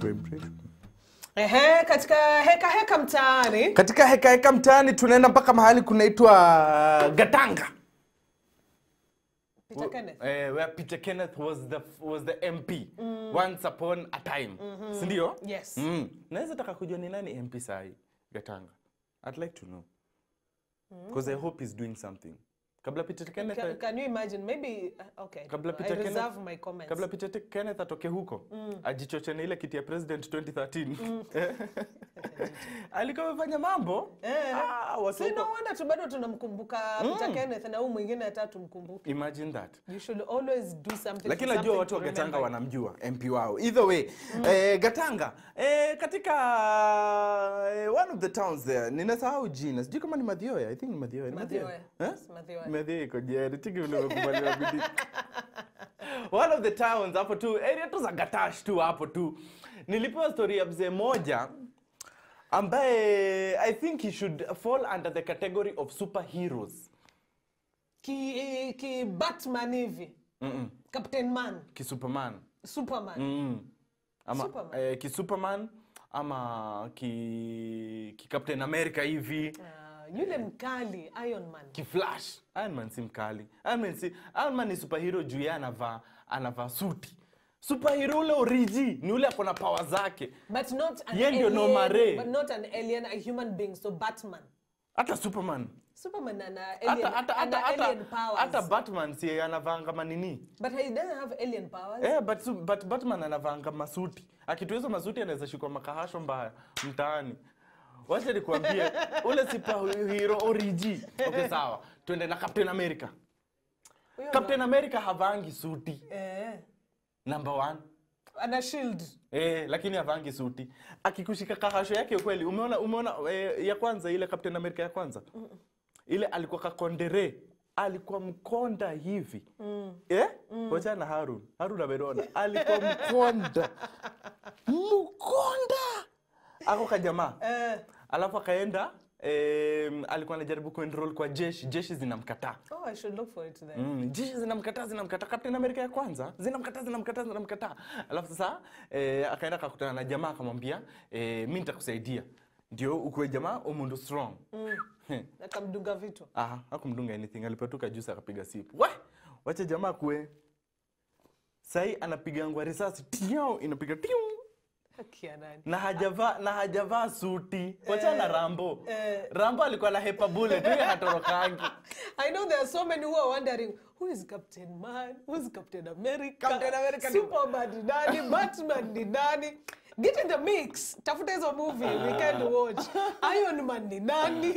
vibration. Ehe, katika heka heka mtaani Katika heka heka mtaani tunaenda mpaka mahali kunaitwa Gatanga. Peter Kenneth. Eh, where Peter Kenneth was the was the MP once upon a time. Si ndio? Yes. Mm. Naweza taka kujua ni nani MP sahi Gatanga. I'd like to know. Because I hope he's doing something. Kabla Peter Kenneth Can, can you imagine maybe uh, okay. kabla I Peter Kenneth reserve my comments. kabla Peter Te- Kenneth atoke huko ajichoche na ile kiti ya president 2013 alikuwa amefanya mambo Eh. ah, watu Si no huko- wonder tu bado tunamkumbuka Peter Kenneth na huyu mwingine hata tumkumbuke. imagine that You should always do something. lakini for najua something watu wa to Gatanga remember. wanamjua MP wao. Either way, eh, Gatanga eh, katika eh, one of the towns there, ninasahau jina, sijui kama ni Mathioya, I think ni Mathioya. Ni Mathioya. Eh? Yes, Mathioya. Mathioya iko jeri, tiki vile umekubaliwa bidii. One of the towns hapo tu, area tu za Gatash tu hapo tu. Nilipewa story ya mzee moja ambaye I think he should fall under the category of superheroes. Ki, ki Batman hivi. Captain Man, Ki Superman. Superman. Mm. Ama Superman. eh, ki Superman ama ki, ki Captain America hivi Uh, yule mkali Iron Man. ki Flash. Iron Man si mkali. Iron Man si Iron Man ni superhero juu yeye anavaa anavaa suti. Superhero ule origi ni ule akona power zake. But not an Yeye ndio alien. Norma Ray. But not an alien, a human being. So Batman. Hata Superman. Superman ana Hata alien, hata ana hata alien hata, powers. hata Batman si anavaa kama nini? But he doesn't have alien powers. Eh, but, su- but Batman anavanga masuti. Akitu hizo masuti anaweza shikwa makahasho mbaya mtaani. Wacha nikwambie ule superhero origi. Okay, sawa. Twende na Captain America. Huyo Captain America havangi suti. ndo- Eh. Number one. Ana shield. Eh, lakini havangi suti. Akikushika kahasho yake ukweli. Umeona umeona eh, ya kwanza ile Captain America ya kwanza? Ile alikuwa kakondere. Alikuwa mkonda hivi. Eh? Wacha na Harun. Harun ameona. Alikuwa mkonda. Mkonda. Ako kajamaa. Eh. Alafu akaenda em, alikuwa anajaribu kuenroll kwa jeshi. Jeshi zinamkataa. Oh, I should look for it then. Mm, jeshi zinamkataa zinamkataa Captain America ya kwanza zinamkataa zinamkataa zinamkataa alafu sasa eh, akaenda akakutana na jamaa akamwambia eh, mi nitakusaidia ndio ukuwe jamaa umundu strong mm. Akamdunga vitu. Aha, hakumdunga anything alipatuka juice akapiga sipu we wache jamaa kuwe sahii anapigangwa risasi tiao inapiga tiu Haki ya nani? na hajavaa na hajavaa suti wacha na rambo eh. rambo alikuwa na hepa bullet huyo hatorokangi I know there are so many who are wondering who is Captain Man, who is Captain America, Captain America ni- Superman ni nani, Batman ni nani. Get in the mix. Tafuta hizo movie we can watch. Iron Man ni nani?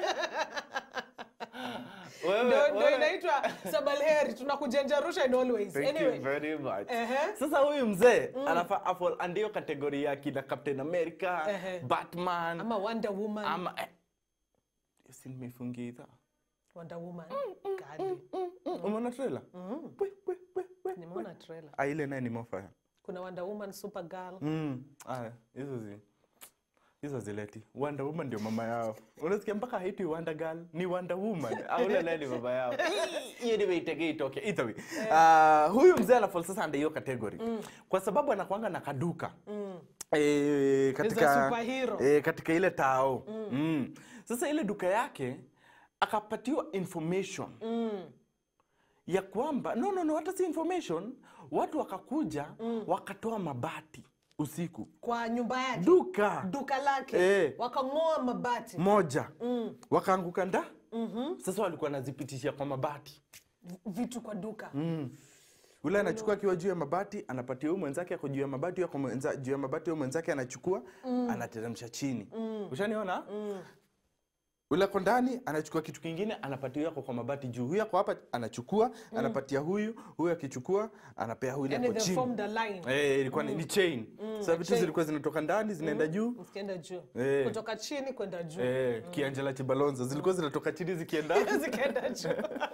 Wewe- Ndio ndio wewe- inaitwa Sabalheri tunakujenjarusha in always. Thank Anyway. you very much. Ehe. Sasa huyu mzee anafaa afol andio kategori ya kina Captain America, Ehe. Batman Ama Wonder Woman. ama eh. Si nimefungia idhaa. Wonder Woman. Kali. Umeona trailer? Pwe, pwe, pwe, pwe. Nimeona trailer. Ah, ile naye ni mofaya. Kuna Wonder Woman, Supergirl. Mm. Ah, hizo zi hizo zileti. Wonder Woman ndio mama yao. Unasikia mpaka haiti Wonder Girl ni Wonder Woman. Au ule naye ni baba yao. Hiyo ndio itegee itoke. Either way. Ah, huyu mzee anafall sasa under hiyo category. Kwa sababu anakuanga na kaduka. Eh, katika superhero. eh, katika ile tao. Mm. Sasa ile duka yake akapatiwa information ya kwamba no, no, no, hata si information. Watu wakakuja wakatoa mabati usiku Kwa nyumba yake. duka Duka lake. Eh. Wakang'oa mabati. moja wakaanguka nda sasa walikuwa wanazipitishia kwa mabati Vitu kwa duka. ule anachukua akiwa juu ya mabati anapatia huyu mwenzake ako juu ya mabati ako mwenza, juu ya mabati huyu mwenzake anachukua anateremsha chini ushaniona ule ako ndani anachukua kitu kingine anapatia huyu ako kwa mabati juu huyu ako hapa anachukua anapatia huyu huyu akichukua anapea huyu ile Yani ako they chini formed a line. Eh, ilikuwa ni- ni chain sasa vitu chain. zilikuwa zinatoka ndani zinaenda juu Zikienda juu. Eh. Kutoka chini kwenda juu. eh, kianjela chibalonza zilikuwa zinatoka chini zikienda Zikienda juu.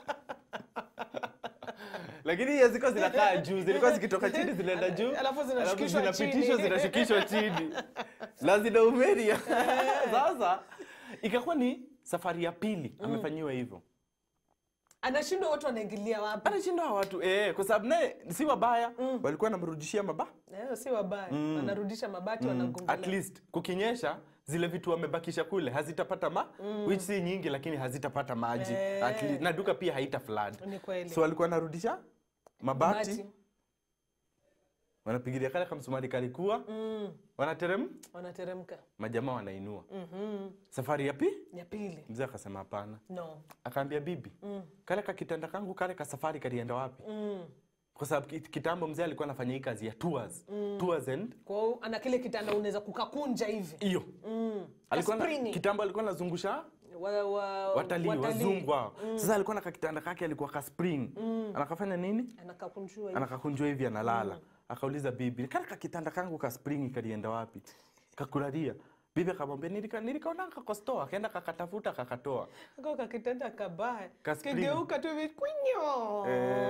lakini hiyo ziko zinakaa juu zilikuwa zikitoka chini zinaenda juu Alafu zinashukishwa zinapitishwa chini. zinashukishwa chini na zinaumeria sasa ikakuwa ni safari ya pili amefanyiwa hivyo anashindwa watu wanaingilia wapi anashinda hawa watu eh, kwa sababu naye si wabaya walikuwa namrudishia maba Eh, si wabaya wanarudisha mabati at wanagongelea least kukinyesha zile vitu wamebakisha kule hazitapata ma which si nyingi lakini hazitapata maji Eh. at least, na duka pia haita flood ni kweli so walikuwa wanarudisha mabati Mabati. wanapigilia kale kamsumari kalikuwa Mm, wanaterem wanateremka majamaa wanainua Mhm. safari ya pi ya pili mzee akasema hapana no akaambia bibi Mm. kale kakitanda kangu kale ka safari kalienda wapi Mm. kwa sababu kit- kitambo mzee alikuwa anafanya hii kazi ya tours tours and kwa hiyo ana kile kitanda unaweza kukakunja hivi hiyo mm. alikuwa na, Kaspringi. kitambo alikuwa anazungusha wa, wa, watalii watalii. wazungu hao sasa alikuwa na kakitanda kake alikuwa ka spring anakafanya nini anakakunjua hivi anakakunjwa hivi analala akauliza bibi kale kakitanda kangu ka spring kalienda wapi kakulalia bibi akamwambia "Nilika- nilikaona kakostoa akaenda kakatafuta kakatoa Kako kakitanda kabaya Kaspringi. kigeuka tu hivi kwinyo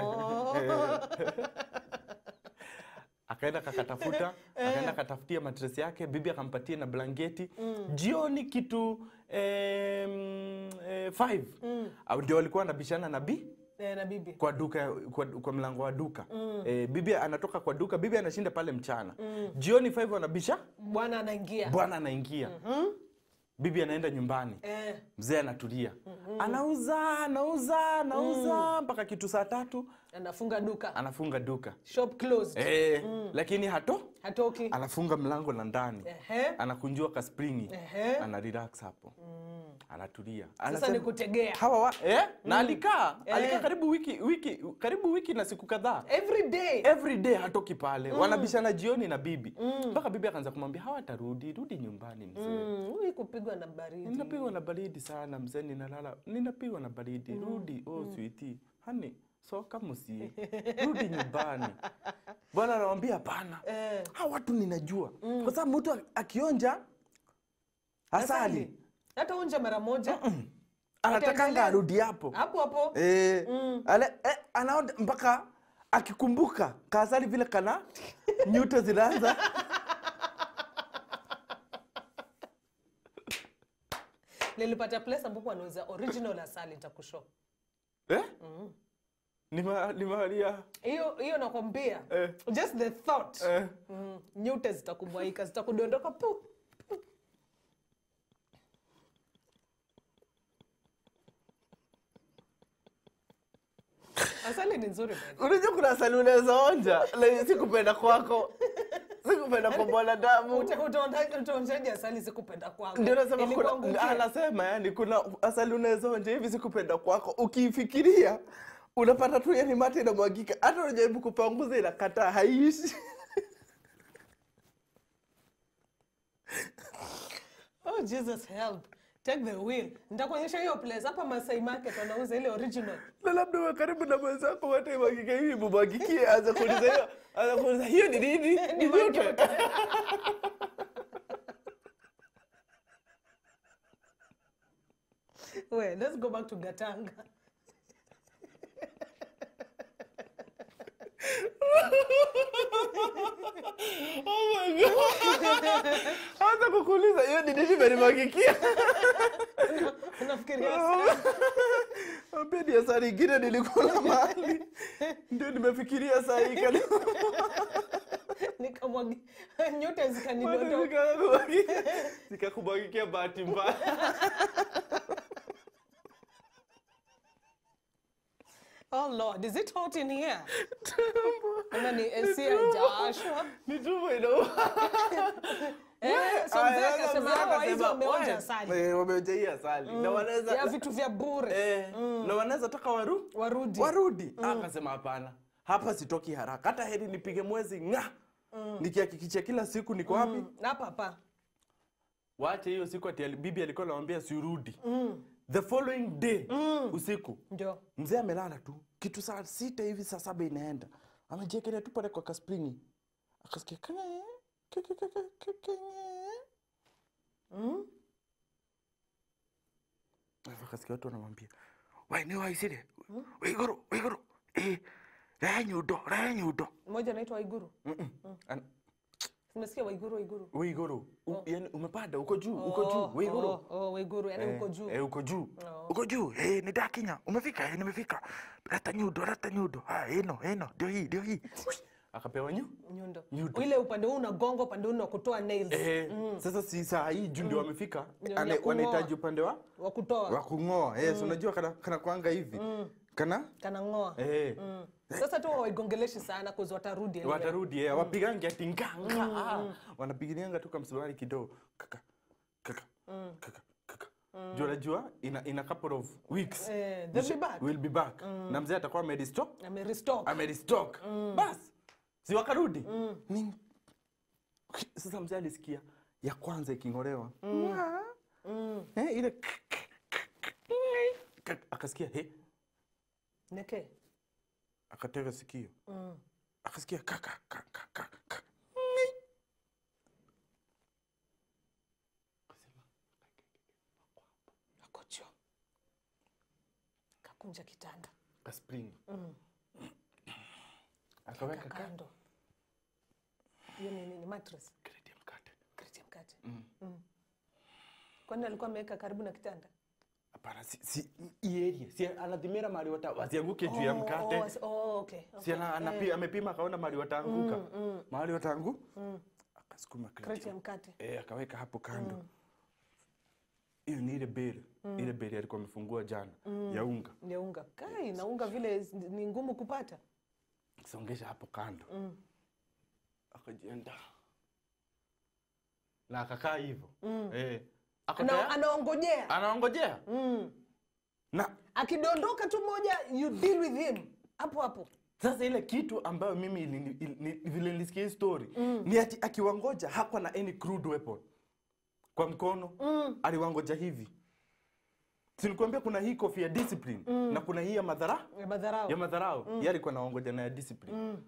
akaenda kakatafuta akaenda katafutia matres yake bibi akampatia na blanketi jioni kitu em, eh, five Au ndio walikuwa wanabishana na bi Eh, na bibi kwa duka kwa, kwa mlango wa duka eh, bibi anatoka kwa duka bibi anashinda pale mchana jioni 5 wanabisha bwana anaingia bwana anaingia bibi anaenda nyumbani eh, mzee anatulia anauza anauza anauza mpaka kitu saa tatu anafunga duka anafunga duka shop closed eh, lakini hato hatoki anafunga mlango la ndani Ehe. anakunjua kaspringi Ehe. ana relax hapo anatulia sasa Anasema- ni kutegea hawa wa, eh? na alikaa Eh. alikaa karibu wiki wiki karibu wiki na siku kadhaa every day every day hatoki pale wanabishana jioni na bibi mpaka bibi akaanza kumwambia hawatarudi rudi nyumbani mzee Mm, huyu kupigwa na baridi ninapigwa na baridi sana mzee ninalala ninapigwa na baridi rudi oh switi hani soka musie rudi nyumbani bwana anawambia hapana Eh. hawa watu ninajua kwa sababu mtu akionja asali hata unja mara moja anatakanga Ataendelea. arudi hapo hapo hapo Eh, ale, eh, anaona mpaka akikumbuka kasali vile kana nyuto zinaanza nilipata place ambapo anauza original asali nitakushow eh? ni ma- ni mahali ya hiyo hiyo nakwambia Eh. just the thought eh. mm, nyute zitakubwaika zitakudondoka pu asali ni nzuri by the way. unajua kuna asali unaweza onja like, sikupenda kwako sikupenda kwa mwanadamu Uta- utaonja- utaonjaje asali sikupenda kwako ndio nasema Ilikuwa kuna, ngukia. anasema yani kuna asali unaweza onja hivi sikupenda kwako ukiifikiria unapata tu yani mate inamwagika hata unajaribu kupanguza inakataa haiishi oh jesus help take the wheel nitakuonyesha hiyo place hapa Masai Market wanauza ile original na labda uwe karibu na mwenzako mate imwagike hivi mumwagikie aanza kuuliza hiyo aanza kuuliza hiyo ni nini ni joto Wait, let's go back to Gatanga. Oh my God. Aanza kukuuliza hiyo ni nini imenimwagikia Unafikiria sana. Ambia ni asali ingine nilikula mahali ndio nimefikiria saa hii kani nikamwagi nyote zikanidondoka zikakubwagikia bahati mbaya oh lord is it hot in here ama ni AC haijawashwa ni tumbo inauma eh so mzee akasema hawa hizo wameonja asali Eh, wameonja hii asali na wanaweza ya vitu vya bure eh, na wanaweza taka waru warudi warudi akasema hapana hapa sitoki haraka hata heri nipige mwezi nga nikihakikisha kila siku niko wapi Mm, hapa hapa wache hiyo siku ati ali- bibi alikuwa anamwambia sirudi the following day usiku ndio mzee amelala tu kitu saa sita hivi saa saba inaenda amejiekelea tu pale kwa kaspringi akasikia kenge, ke- ke- ke- ke- ke- kenge. Mm. Alafu akasikia watu wanamwambia waini waisire waiguru waiguru eh, rehe nyundo rehe nyundo mmoja anaitwa Iguru Mm-mm. An- Unasikia Waiguru Waiguru? Weiguru. U- Yaani umepanda uko juu, uko juu. Weiguru. Oh, oh, Waiguru, yani uko juu. Eh, uko juu. Oh. uko juu eh, ni dakinya umefika eh, nimefika leta nyundo leta nyundo ah, ino ino ndio hii ndio hii Akapewa nyu. Nyundo. Nyundo. Ile upande huu unagonga, upande huu una kutoa nails. Eh, sasa si saa hii juu ndio wamefika. Ndio ane- ya kung'oa. Wanahitaji upande wa Wa kutoa. wa kung'oa. Eh, si unajua kana kana kwanga hivi. Kana Kana ng'oa. eh Sasa tu waigongeleshi sana kuzi watarudi. anyway. watarudi eh, wapigangi ati nganga ah, wanapigilianga tu kamsumari kidogo kaka kaka kaka kaka juu anajua ina, ina couple of weeks Eh, they'll be back. will be back na mzee atakuwa amerestock Amerestock. amerestock bas si wakarudi Ni- sasa mzee alisikia ya kwanza iking'olewa eh, ile akasikia he Neke. akatega sikio akasikia kaka kaka kaka Ako juu. Kakunja kitanda. kaspring akaweka ka Kando. Hiyo ni nini? Mattress. kreti ya mkate Kreti ya mkate. Mm. Kwani alikuwa ameweka karibu na kitanda? hapana si, si hii area si anadhimira mahali wata wasianguke juu ya Oh, mkate oh, as- oh, okay. si okay. ana, anapi, amepima akaona mahali wataanguka mahali wataangu akasukuma kreti Kreti ya mkate. eh, akaweka hapo kando hiyo ni ile beli ile beli alikuwa amefungua jana ya unga Ya unga. Kai, na unga vile ni ngumu kupata. songesha hapo kando akajienda na akakaa hivyo eh, ako Ana, tayari- anaongojea. anaongojea na Akidondoka tu moja, you deal with him. Hapo hapo. sasa ile kitu ambayo mimi ilini- ili- ni- vile nilisikia hii story ni ati akiwangoja hakuwa na any crude weapon kwa mkono aliwangoja hivi sinikuambia kuna hii kofia ya discipline na kuna hii ya madhara Ya madharau. ya madharau mm. yeye alikuwa naongoja na ya discipline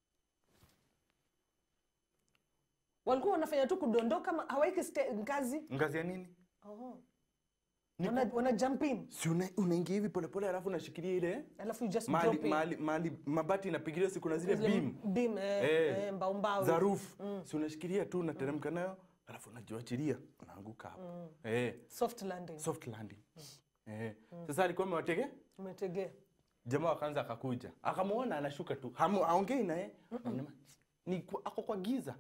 Walikuwa wanafanya tu kudondoka, ma- hawaiki ste- ngazi. ngazi ya nini Oh. Ni Wana, wana jump in. si una- unaingia hivi polepole alafu unashikilia ile Alafu you just mahali, drop in. mahali, mahali mabati inapigilia si kuna zile Zile beam beam, eh, Eh, eh, mbao mbao. za roof si unashikilia tu unateremka nayo alafu unajiachilia unaanguka hapo eh, Soft landing. soft landing eh. sasa alikuwa amewatege Umetegea. jamaa wakaanza akakuja akamwona anashuka tu Hamu- aongei naye Anasema, ni kwa- ako kwa giza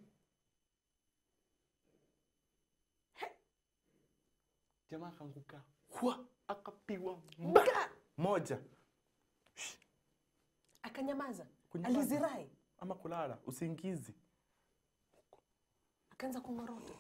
He. jamaa akaanguka Hua, akapigwa mba Mka! moja Akanyamaza. Kunyamaza. Alizirai. ama kulala usingizi Akaanza kung'orota.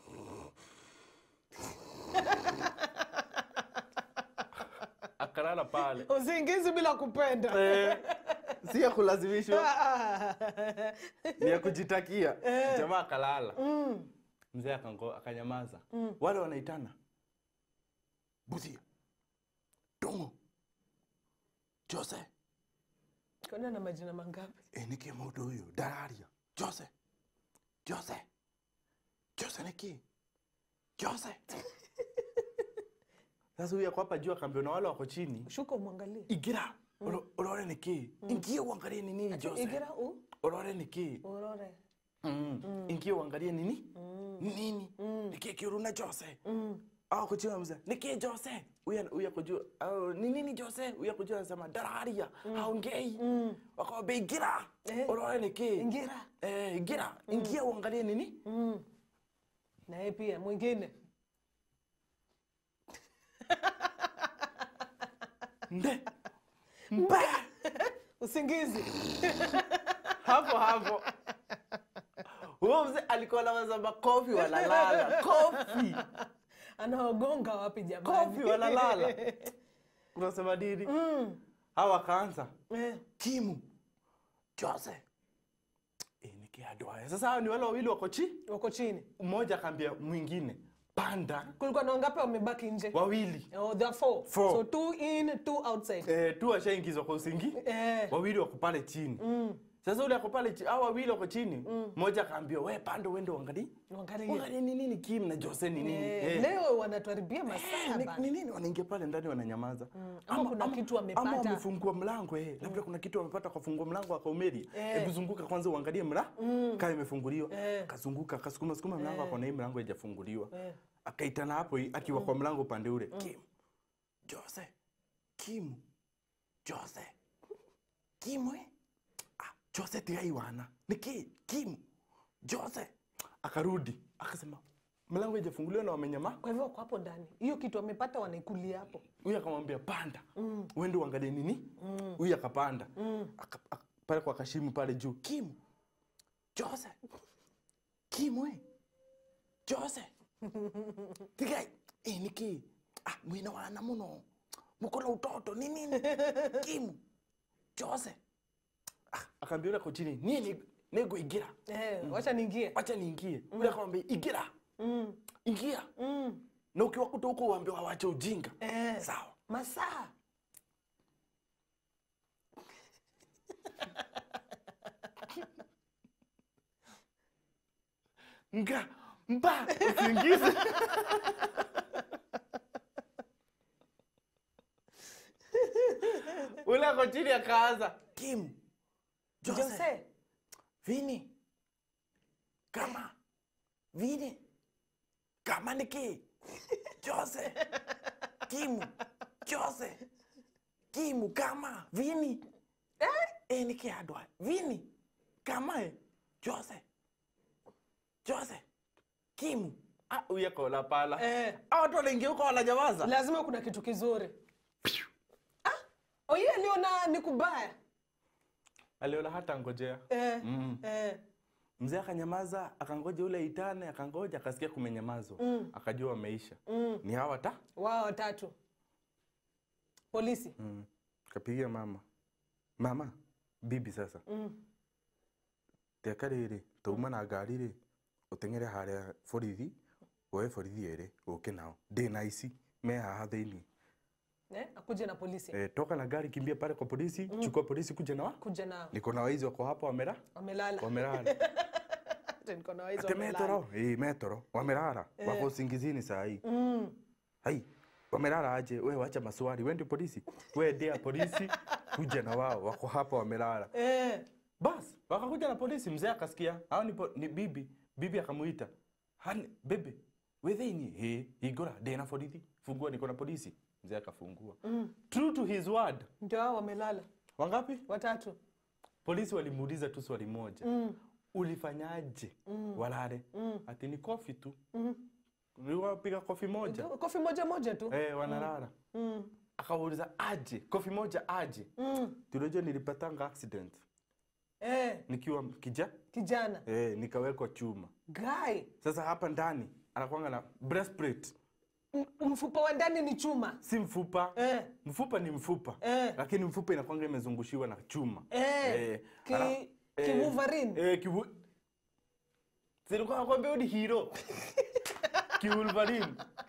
akalala pale Usingizi bila kupenda. Eh, si ya kulazimishwa ni ya kujitakia jamaa akalala mzee akango- akanyamaza wale wanaitana buthia dongo jose Kwani na majina mangapi? eh, niki mundu uyu ndararia jose jose jose niki jose sasa huyu ako hapa juu akaambia na wale wako chini Shuka umwangalie. igira uro- urore niki ingie uangalie ni nini jose Igira u urore niki urore. mm. ingie uangalie nini Ni nini niki kiuruna jose au kujua mzee niki jose huyu huyu ako juu au ni nini jose huyu ako juu anasema dararia haongei wakaambia igira Eh. urore niki Ingira. eh igira ingie uangalie nini Na yeye pia mwingine. nde mba Usingizi. hapo hapo huyo mzee alikuwa anawaza makofi walalala kofi Anaogonga wapi jamani? kofi walalala unasema nini hawa wakaanza Eh. timu jose e, nikiadwaya sasa hao ni wale wawili wako chi Wako chini. mmoja akaambia mwingine panda Kulikuwa na wangapi wamebaki nje? wawili Oh, there are four. Four. So two in, two outside. e, tu washaingizwa kwa usingi Eh. wawili wako pale chini sasa ule ako pale chi- hao wawili wako chini mmoja akaambiwa we pande uende uangalie Uangalie. uangalie ni nini kim na jose ni nini Eh, Eh. leo wanatuharibia masaa Ni- bana. ni nini wanaingia pale ndani wananyamaza Ama kuna kitu wamepata. ama wamefungua mlango eh. labda kuna kitu wamepata kwa fungua mlango akaumeri Eh. hebu zunguka kwanza uangalie mla kama imefunguliwa Eh. akazunguka akasukuma sukuma mlango akaona hii mlango haijafunguliwa Eh. akaitana hapo hii, akiwa kwa mlango upande ule kim jose kim jose kim we ah, jose tigai wana niki kim jose akarudi akasema mlango haijafunguliwa na wamenyama Kwa hivyo wako hapo ndani, hiyo kitu wamepata wanaikulia hapo. huyu akamwambia panda mm. uende uangalie nini huyu akapanda Aka- aka- pale kwa kashimu pale juu kim jose kim we jose tigai eh, niki ah, mwina wana muno mukola utoto ni nini kim jose ah, akaambia ule ako chini nini niguingira Eh, wacha niingie. wacha niingie ule akamwambia igira Mm. ingia Mm. na ukiwa kuta huko uambia wawache ujinga Eh. sawa Masaa. nga mba usingizi ule ako chini akaanza kim jose, Jose. vini kama vini kama niki jose kimu jose kimu kama vini eh? e niki adwa vini kama e jose jose kimu ah, uyakola pala Eh. ah, watu wanaingia huko wananyamaza Lazima kuna kitu kizuri. Ah, oye aliona ni kubaya. aliona hata ngojea Eh. Mm. Eh. mzee akanyamaza akangoja ule itane akangoja akasikia kumenyamazwa Mm. akajua wameisha Mm. ni hawa ta Wao watatu. Polisi. mm. kapigia mama mama bibi sasa Mm. teka rĩrĩ tauma na ngari rĩ ũteng'ere harĩa borithi woe borithi erĩ ũke nao ndĩ na ici me haha thĩinĩ Eh, akuje na polisi. e, toka na gari kimbia pale kwa polisi mm. chukua polisi kuja na wa Kuja nao. niko na waizi wako hapa wamera Wamelala. wamerara Hata niko na waizo ate wamelala. metoro ĩ metoro wamerara wako usingizini saa hii Mm. hai wamelala aje we wacha maswali we ndio polisi we ndia polisi kuja na wao wako hapa wamelala Eh. bas wakakuja na polisi mzee akasikia hao ni, po- ni bibi bibi akamuita hani bebe wethini he hingura ndina borithi fungua niko na polisi mzee akafungua Mm. true to his word Ndio hao wamelala. wangapi Watatu. polisi walimuuliza tu swali moja Mm. ulifanyaje walale Mm. ati ni kofi tu Mm. niwapiga kofi moja Kofi moja moja tu. eh, wanalala Mm. akauliza aje kofi moja aje Mm. tunajua nilipatanga accident Eh, nikiwa kija kijana. eh, nikawekwa chuma Guy. sasa hapa ndani anakwanga na breastplate M- Mfupa wa ndani ni chuma. si mfupa Eh. mfupa ni mfupa Eh. lakini mfupa inakwanga imezungushiwa na chuma Eh. Ki, ala- ki eh, Wolverine. eh, kiwu... silikuwa nakwambia ni hero kiwulvarin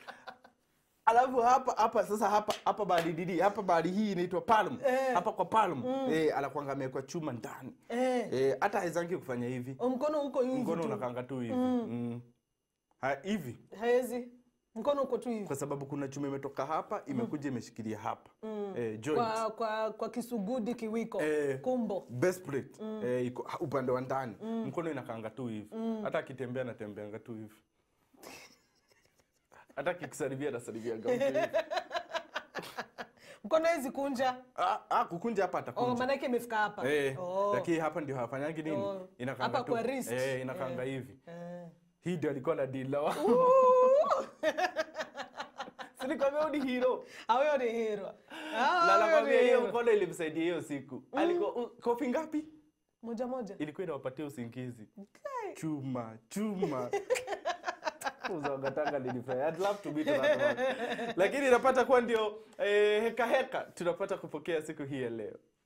alafu hapa hapa sasa hapa hapa bali didi hapa bali hii inaitwa palm Eh. hapa kwa palm eh, anakwanga amewekwa chuma ndani Eh. eh, hata haizangi kufanya hivi O, Mkono uko hivi mkono tu. unakanga tu hivi mm. Ha, hivi Haezi. Mkono uko tu hivi. kwa sababu kuna chuma imetoka hapa imekuja imeshikilia hapa eh, joint Kwa, kwa, kwa kisugudi kiwiko. Eh. Kumbo. best plate eh, iko ha- upande wa ndani mkono inakanga tu hivi hata akitembea anatembeanga tu hivi hata akikusaribia anasaribianga mtu hivi. Mkono hizi kunja. Ah, ah, kukunja hapa Oh, atakunja maanake imefika hapa. eh, Oh. lakini hapa ndio hafanyangi nini Oh. inakanga Hapa tu kwa wrist. eh, inakanga hivi Eh. hii ndio alikuwa na deal na wao sinikwambia ni hero Ah, huyo ni hero. Ah, na huyo nakwambia ni hiyo hero. mkono ilimsaidia hiyo siku alikuwa u- kofi ngapi Moja moja. ilikuwa inawapatia usingizi Okay. chuma chuma uzangatanga nilifanya I'd love to meet that one. lakini inapata kuwa ndio eh, heka heka tunapata kupokea siku hii ya leo